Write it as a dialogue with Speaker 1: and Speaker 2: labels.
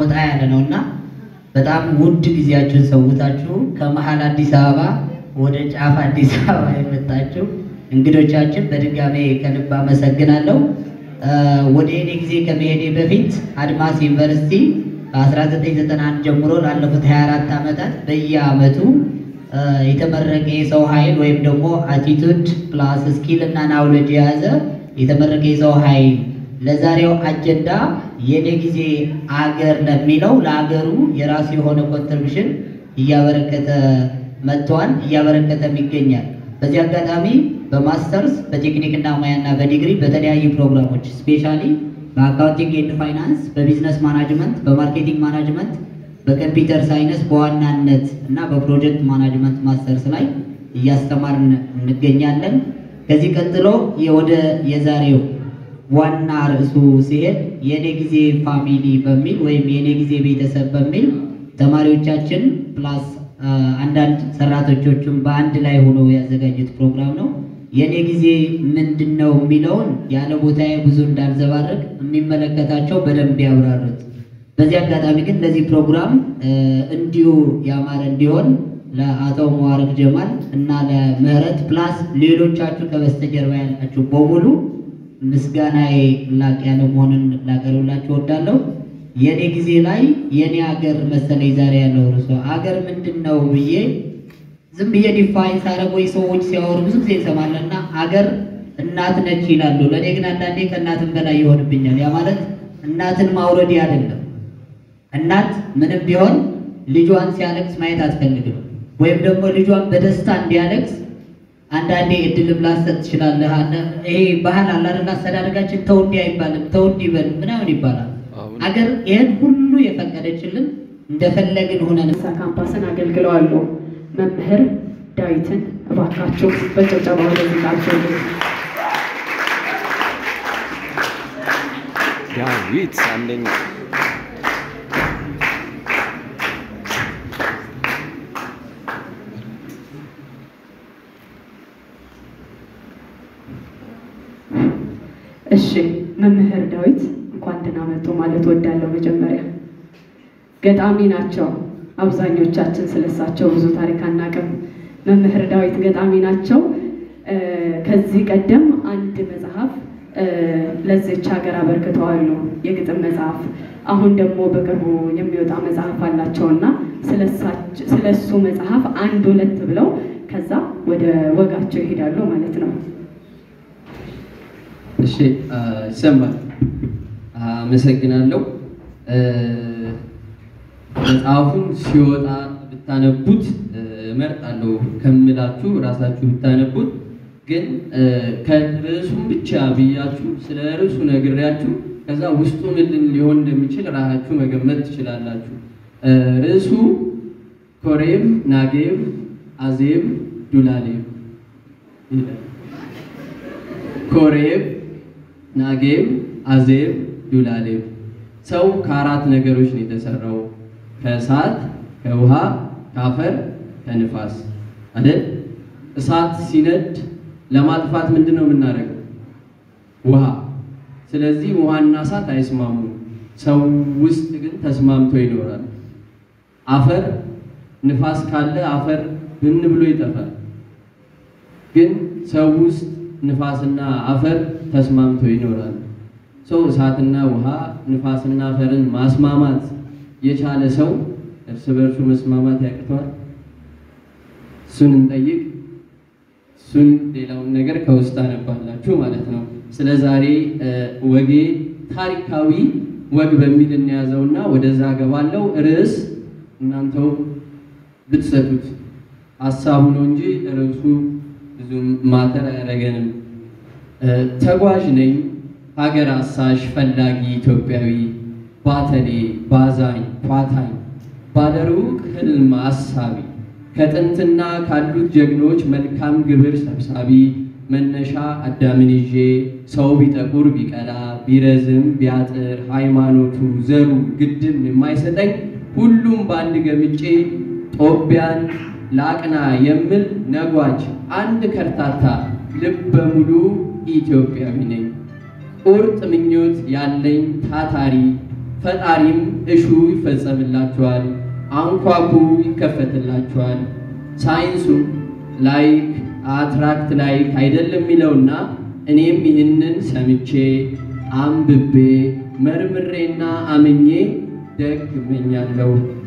Speaker 1: ወጣ ያለ ነው እና በጣም ውድ ጊዜያችሁን ሰውታችሁ ከመሀል አዲስ አበባ ወደ ጫፍ አዲስ አበባ የመጣችሁ እንግዶቻችን በድጋሜ ከልብ አመሰግናለሁ። ወደ እኔ ጊዜ ከመሄዴ በፊት አድማስ ዩኒቨርሲቲ ከ1991 ጀምሮ ላለፉት 24 ዓመታት በየዓመቱ የተመረቀ የሰው ኃይል ወይም ደግሞ አቲቱድ ፕላስ ስኪል እና ናውሌጅ የያዘ የተመረቀ የሰው ኃይል ለዛሬው አጀንዳ የኔ ጊዜ አገር ለሚለው ለአገሩ የራሱ የሆነ ኮንትሪቢሽን እያበረከተ መጥተዋል፣ እያበረከተም ይገኛል። በዚህ አጋጣሚ በማስተርስ በቴክኒክና ሙያና በዲግሪ በተለያዩ ፕሮግራሞች ስፔሻሊ በአካውንቲንግ ኤንድ ፋይናንስ፣ በቢዝነስ ማናጅመንት፣ በማርኬቲንግ ማናጅመንት፣ በኮምፒውተር ሳይንስ በዋናነት እና በፕሮጀክት ማናጅመንት ማስተርስ ላይ እያስተማርን እንገኛለን። ከዚህ ቀጥሎ ወደ የዛሬው ዋና ርዕሱ ሲሄድ የኔ ጊዜ ፋሚሊ በሚል ወይም የኔ ጊዜ ቤተሰብ በሚል ተማሪዎቻችን ፕላስ አንዳንድ ሰራተኞቹም በአንድ ላይ ሆኖ ያዘጋጁት ፕሮግራም ነው። የኔ ጊዜ ምንድን ነው የሚለውን ያለ ቦታዬ ብዙ እንዳልዘባረቅ የሚመለከታቸው በደንብ ያብራሩት። በዚህ አጋጣሚ ግን ለዚህ ፕሮግራም እንዲሁ ያማረ እንዲሆን ለአቶ መዋረቅ ጀማል እና ለምህረት ፕላስ ሌሎቻችሁ ከበስተጀርባ ያላችሁ በሙሉ ምስጋናዬ ላቅ ያለ መሆኑን ላቀርብላችሁ እወዳለሁ። የኔ ጊዜ ላይ የኔ አገር መሰለኝ ዛሬ ያለው ርዕሱ አገር ምንድን ነው ብዬ ዝም ብዬ ዲፋይን ሳደርገው ሰዎች ሲያወሩ ብዙ ጊዜ እንሰማለን እና አገር እናት ነች ይላሉ። ለእኔ ግን አንዳንዴ ከእናትም በላይ ይሆንብኛል። ያ ማለት እናትን ማውረድ አይደለም። እናት ምንም ቢሆን ልጇን ሲያለቅስ ማየት አትፈልግም። ወይም ደግሞ ልጇን በደስታ እንዲያለቅስ አንዳንዴ እድልም ላሰጥ ትችላለህ። ይሄ ባህል አለ አይደል? አስተዳደጋችን ተው እንዲህ አይባልም፣ ተው እንዲህ በል ምናምን ይባላል። አገር ይህን ሁሉ የፈቀደችልን እንደፈለግን ሆነን
Speaker 2: ካምፓስን አገልግለዋሉ። መምህር ዳዊትን እባካችሁ በጭብጨባ ወደዚህ ቃቸው
Speaker 3: ዳዊት አንደኛ
Speaker 2: እሺ መምህር ዳዊት እንኳን ደህና መጡ ማለት ወዳለው መጀመሪያ ገጣሚ ናቸው። አብዛኞቻችን ስለሳቸው ብዙ ታሪክ አናውቅም። መምህር ዳዊት ገጣሚ ናቸው። ከዚህ ቀደም አንድ መጽሐፍ ለዚች ሀገር አበርክተዋሉ፣ የግጥም መጽሐፍ። አሁን ደግሞ በቅርቡ የሚወጣ መጽሐፍ አላቸውና ስለ እሱ መጽሐፍ አንድ ሁለት ብለው ከዛ ወደ ወጋቸው ይሄዳሉ ማለት ነው።
Speaker 4: እሺ ይሰማል። አመሰግናለሁ። መጽሐፉን ሲወጣ ብታነቡት እመርጣለሁ ከምላችሁ ራሳችሁ ብታነቡት። ግን ከርዕሱም ብቻ ብያችሁ ስለ ርዕሱ ነግሬያችሁ ከዛ ውስጡ ምን ሊሆን እንደሚችል ራሳችሁ መገመት ትችላላችሁ። ርዕሱ ኮሬብ ናጌብ አዜብ ዱላሌብ ይላል። ኮሬብ ናጌብ አዜብ ዱላሌብ። ሰው ከአራት ነገሮች ነው የተሰራው፣ ከእሳት፣ ከውሃ፣ ከአፈር፣ ከንፋስ አይደል? እሳት ሲነድ ለማጥፋት ምንድን ነው የምናደርገው? ውሃ። ስለዚህ ውሃና እሳት አይስማሙም። ሰው ውስጥ ግን ተስማምቶ ይኖራል። አፈር፣ ንፋስ ካለ አፈር ብን ብሎ ይጠፋል። ግን ሰው ውስጥ ንፋስና አፈር ተስማምቶ ይኖራል። ሰው እሳትና ውሃ ንፋስና አፈርን ማስማማት የቻለ ሰው እርስ በእርሱ መስማማት ያቅተዋል? እሱን እንጠይቅ። እሱን ሌላውን ነገር ከውስጥ አነባላችሁ ማለት ነው። ስለ ዛሬ ወጌ ታሪካዊ ወግ በሚል እንያዘውና ወደዛ ገባለው። ርዕስ እናንተው ብትሰጡት ሀሳቡ ነው እንጂ ርዕሱ ብዙም ማተር አያደርገንም። ተጓዥ ነኝ ሀገር አሳሽ ፈላጊ ኢትዮጵያዊ ባተሌ ባዛኝ ኳታኝ ባለሩቅ ህልም አሳቢ ከጥንትና ካሉት ጀግኖች መልካም ግብር ሰብሳቢ መነሻ አዳምን ይዤ ሰው ቢጠቁር ቢቀላ ቢረዝም ቢያጥር ሃይማኖቱ ዘሩ ግድም የማይሰጠኝ ሁሉም በአንድ ገምጬ ጦቢያን ላቅና የምል ነጓጅ አንድ ከርታታ ልበ ሙሉ ኢትዮጵያዊ ነኝ። ቁርጥ ምኞት ያለኝ ታታሪ ፈጣሪም እሹ ይፈጸምላችኋል፣ አንኳኩ ይከፈትላችኋል። ሳይንሱም ላይክ አትራክት ላይክ አይደለም የሚለውና እኔም ይህንን ሰምቼ አንብቤ መርምሬና አምኜ ደግ እመኛለሁ።